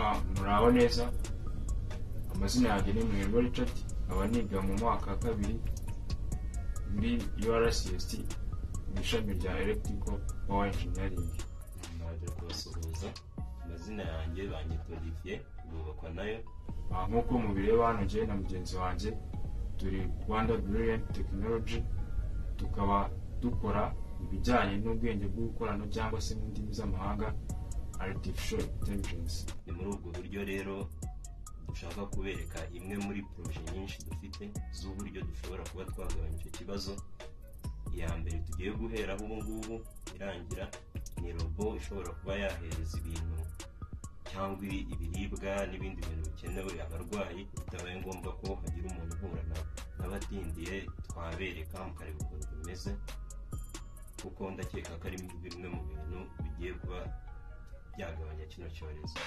aho neza amazina yanjye ni Muhirwa Richard nkaba niga mu mwaka wa kabiri muri URCST mu ishami rya Electrical Power Engineering naje kubasuhuza amazina yanjye bangitwa Olivier bubakwa nayo Ah, nk'uko mubireba hano njyewe na mugenzi wanjye turi Rwanda Brilliant Technology tukaba dukora ibijyanye n'ubwenge bwo gukorana cyangwa se mu ndimi z'amahanga Artificial Intelligence ni muri ubwo buryo rero dushaka kubereka imwe muri poroje nyinshi dufite z'uburyo dushobora kuba twagabanya icyo kibazo iya mbere tugiye guheraho ubu ngubu irangira ni robo ishobora kuba yahereza ibintu cyangwa ibi- ibiribwa n'ibindi bintu bikenewe abarwayi bitabaye ngombwa ko hagira umuntu uhura na- n'abatindiye twabereka mukareba ukuntu bimeze kuko ndakeka ko ari bimwe mu bintu bigiye kuba byagabanya kino cyorezo